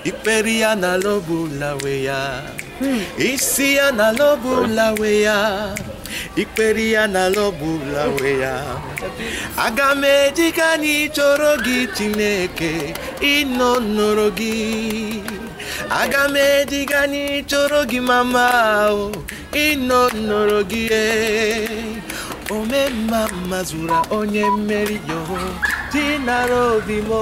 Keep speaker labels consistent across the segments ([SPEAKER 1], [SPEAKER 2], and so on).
[SPEAKER 1] ikpere ya n'ala ọbụla we ya isi ya n'ala ọbụla we ya ikpere ya n'ala ọbụla we ya aga m eji ka anyị chọrọ gị chineke ịnọ nọrọ gị aga m eji ka anyị chọrọ gị mama o ịnọ nọrọ gị ee. ome mma mma zụra onye mmeri yo dinara obi m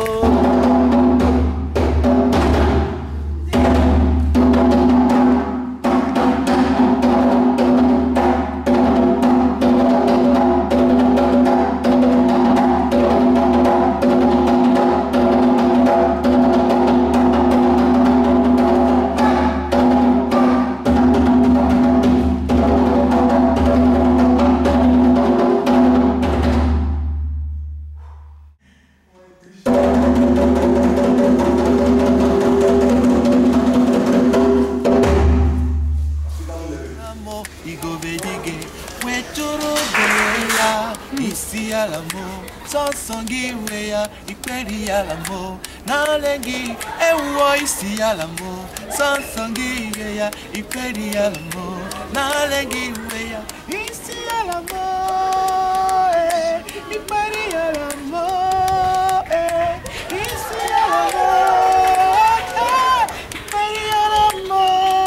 [SPEAKER 1] amọ igobedige wetụrụ obere ya isi ala mụ sọsọ gị nwe ya ikperi ala mụ n'ale gị ewuo isi ala mụ sọsọ gị nwe ya ikperi ala mụ n'ale gị nwe ya isi ala mụ eh, ikperi ala mụ eh, isi ala mụ eh, ikperi ala mụ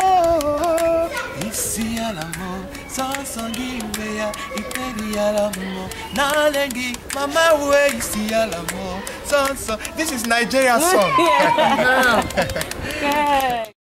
[SPEAKER 1] isi ala mụ sọsọ gị nwe ya ikperi ala mụ n'ale gị mama wee isi ala mụ sọsọ this is Nigeria song
[SPEAKER 2] Yeah.